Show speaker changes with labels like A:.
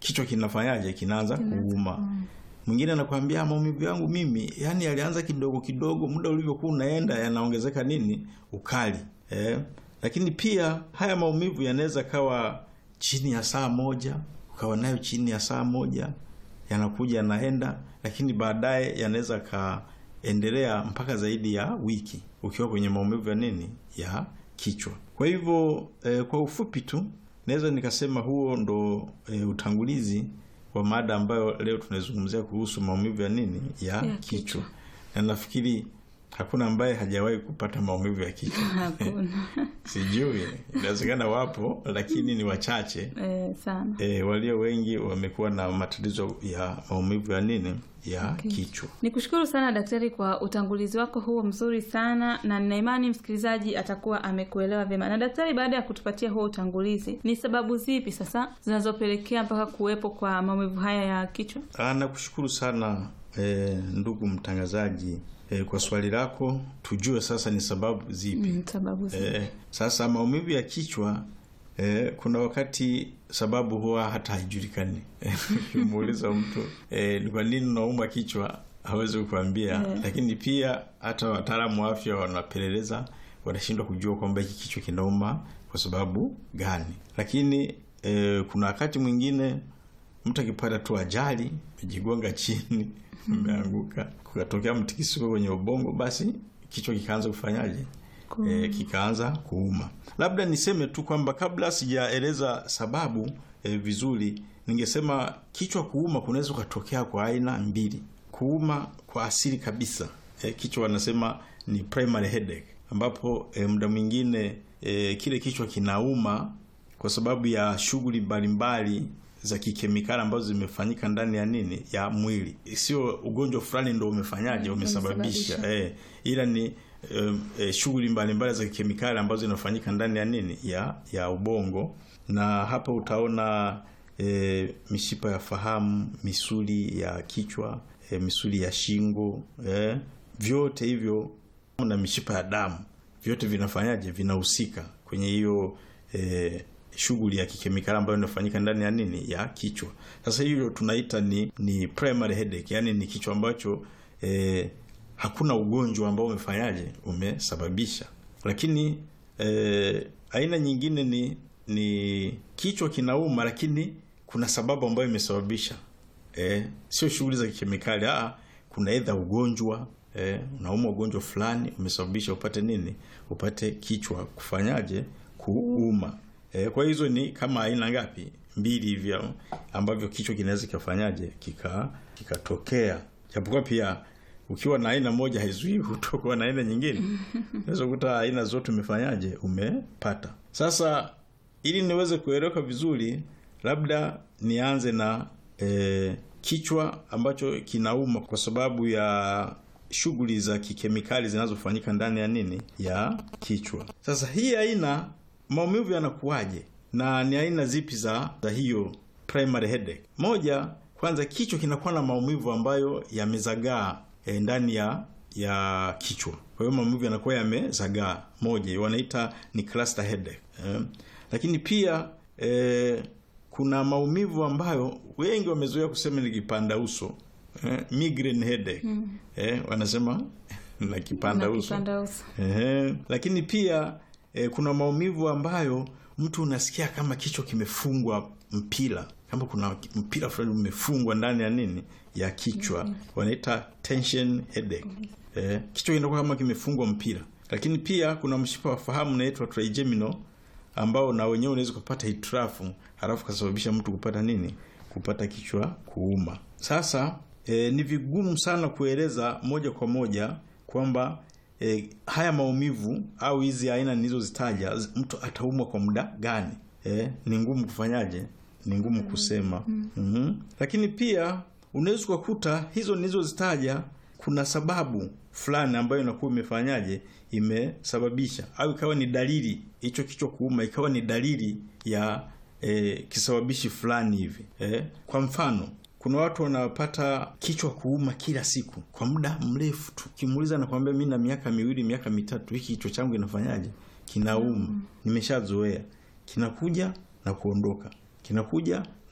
A: kichwa kinafanyaje, kinaanza kuuma. Mwingine anakwambia maumivu yangu mimi, yani yalianza kidogo kidogo, muda ulivyokuwa unaenda yanaongezeka nini, ukali eh. Lakini pia haya maumivu yanaweza kawa chini ya saa moja, ukawa nayo chini ya saa moja, yanakuja yanaenda, lakini baadaye yanaweza kaendelea mpaka zaidi ya wiki ukiwa kwenye maumivu ya nini, ya kichwa. Kwa hivyo eh, kwa ufupi tu naweza nikasema huo ndo eh, utangulizi wa mada ambayo leo tunaizungumzia kuhusu maumivu ya nini ya,
B: Ya
A: kichwa.
B: kichwa.
A: Na nafikiri hakuna ambaye hajawahi kupata maumivu ya kichwa.
B: Hakuna.
A: Sijui, inawezekana wapo, lakini ni wachache.
B: Eh, sana.
A: E, walio wengi wamekuwa na matatizo ya maumivu ya nini ya kichwa.
B: Nikushukuru sana daktari kwa utangulizi wako huo mzuri sana, na nina imani msikilizaji atakuwa amekuelewa vyema. Na daktari, baada ya kutupatia huo utangulizi, ni sababu zipi sasa zinazopelekea mpaka kuwepo kwa maumivu haya ya kichwa?
A: Ah, nakushukuru sana e, ndugu mtangazaji e, kwa swali lako. Tujue sasa ni sababu zipi.
B: Mm, sababu zipi?
A: Eh, sasa maumivu ya kichwa eh, kuna wakati sababu huwa hata haijulikani. Ukimuuliza mtu eh, ni kwa nini unaumwa kichwa hawezi kukwambia
B: Eh.
A: lakini pia hata wataalamu wa afya wanapeleleza, wanashindwa kujua kwamba hiki kichwa kinauma kwa sababu gani. Lakini eh, kuna wakati mwingine mtu akipata tu ajali, amejigonga chini, ameanguka, kukatokea mtikisiko kwenye ubongo, basi kichwa kikaanza kufanyaje?
B: Kuuma.
A: E, kikaanza kuuma. Labda niseme tu kwamba kabla sijaeleza sababu e, vizuri, ningesema kichwa kuuma kunaweza kutokea kwa aina mbili. Kuuma kwa asili kabisa, e, kichwa wanasema ni primary headache, ambapo e, muda mwingine e, kile kichwa kinauma kwa sababu ya shughuli mbalimbali za kikemikali ambazo zimefanyika ndani ya nini ya mwili, sio ugonjwa fulani ndo umefanyaje umesababisha
B: Umesababisha.
A: eh, ila ni eh, eh, shughuli mbalimbali za kikemikali ambazo zinafanyika ndani ya nini ya ya ubongo, na hapa utaona eh, mishipa ya fahamu, misuli ya kichwa, eh, misuli ya shingo eh, vyote hivyo na mishipa ya damu vyote vinafanyaje vinahusika kwenye hiyo eh, shughuli ya kikemikali ambayo inafanyika ndani ya nini ya kichwa. Sasa hiyo tunaita ni ni primary headache, yani ni kichwa ambacho eh, hakuna ugonjwa ambao umefanyaje umesababisha. Lakini eh, aina nyingine ni ni kichwa kinauma, lakini kuna sababu ambayo imesababisha eh, sio shughuli za kikemikali ah, kuna edha ugonjwa eh, unauma ugonjwa fulani umesababisha upate nini, upate kichwa kufanyaje kuuma. Eh, kwa hizo ni kama aina ngapi? Mbili hivyo ambavyo kichwa kinaweza kikafanyaje kika kikatokea, japokuwa pia ukiwa na aina moja haizuii kutokuwa na aina nyingine. Unaweza kukuta aina zote umefanyaje umepata. Sasa ili niweze kueleweka vizuri, labda nianze na e, kichwa ambacho kinauma kwa sababu ya shughuli za kikemikali zinazofanyika ndani ya nini ya kichwa. Sasa hii aina maumivu yanakuwaje na ni aina zipi za, za hiyo primary headache? Moja, kwanza kichwa kinakuwa na maumivu ambayo yamezagaa e, ndani ya ya kichwa. Kwa hiyo maumivu yanakuwa yamezagaa, moja wanaita ni cluster headache eh. Lakini pia eh, kuna maumivu ambayo wengi wamezoea kusema ni kipanda uso eh, migraine headache eh, wanasema na kipanda
B: Na
A: uso
B: kipanda uso.
A: Ehe. Lakini pia e, kuna maumivu ambayo mtu unasikia kama kichwa kimefungwa mpira, kama kuna mpira fulani umefungwa ndani ya nini ya kichwa, wanaita tension headache. E, kichwa kinakuwa kama kimefungwa mpira. Lakini pia kuna mshipa wa fahamu unaitwa trigeminal ambao na wenyewe unaweza kupata hitilafu halafu kasababisha mtu kupata nini, kupata kichwa kuuma. Sasa e, ni vigumu sana kueleza moja kwa moja kwamba e, haya maumivu au hizi aina nilizozitaja z- mtu ataumwa kwa muda gani? E, ni ngumu kufanyaje, ni ngumu kusema mm-hmm. Lakini pia unaweza ukakuta hizo nilizozitaja kuna sababu fulani ambayo inakuwa imefanyaje imesababisha au ikawa ni dalili hicho kichwa kuuma ikawa ni dalili ya e, kisababishi fulani hivi e, kwa mfano kuna watu wanapata kichwa kuuma kila siku kwa muda mrefu tu. Ukimuuliza nakwambia mi na miaka miwili miaka mitatu hiki kichwa changu inafanyaje kinauma, nimeshazoea, kinakuja na kuondoka, kinakuja